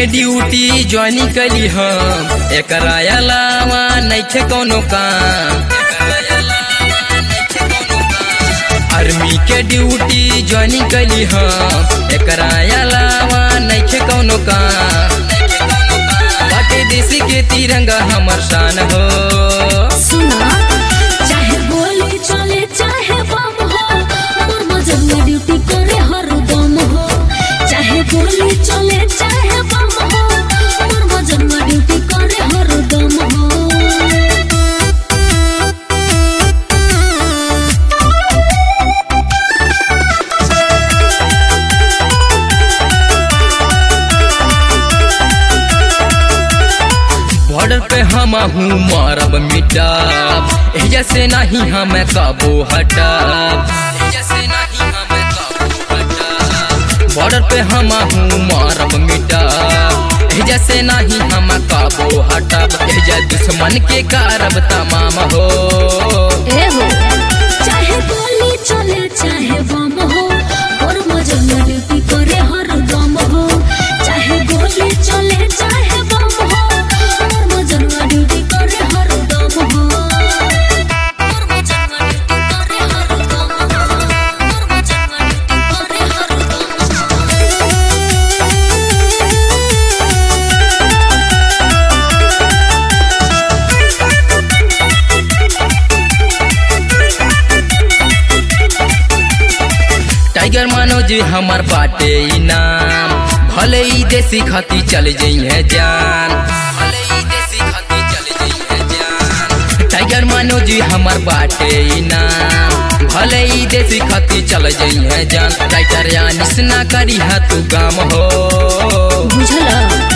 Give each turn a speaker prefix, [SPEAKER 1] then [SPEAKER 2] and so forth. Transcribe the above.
[SPEAKER 1] के duty join कली हम एकरा अलावा नइखे कोनो काम आर्मी के ड्यूटी ज्वाइन कली हम एकरा अलावा नइखे कोनो काम बाटे देश के तिरंगा हमर शान हो
[SPEAKER 2] सुना चाहे गोली चले चाहे बम हो मोर मजनुआ ड्यूटी करे हरदम हो चाहे गोली चले चाहे बम हो मोर मजनुआ ड्यूटी करे हरदम हो
[SPEAKER 1] बॉर्डर पे हम हूँ मारब मिटाब एजा से नहीं हम काबू हटाब एजा से नहीं हम काबू हटाब बॉर्डर पे हम हूँ मारब मिटाब एजा से नहीं हम काबू हटाब एजा दुश्मन के कारब तमाम हो
[SPEAKER 2] ए हो चाहे गोली चले चाहे बम हो मोर मजनुआ ड्यूटी करे हरदम हो चाहे गोली चले चाहे बम हो मोर मजनुआ ड्यूटी करे हरदम हो मोर मजनुआ ड्यूटी करे हरदम हो मोर मजनुआ ड्यूटी करे
[SPEAKER 1] टाइगर मनोज हमार बाटे इनाम भले ही देसी खाती चल जइहे जान भले ही देसी खाती चल जइहे जान टाइगर मनोज हमार बाटे इनाम भले ही देसी खाती चल जइहे जान राइटर यानिस ना करी हा तू काम हो
[SPEAKER 2] बुझला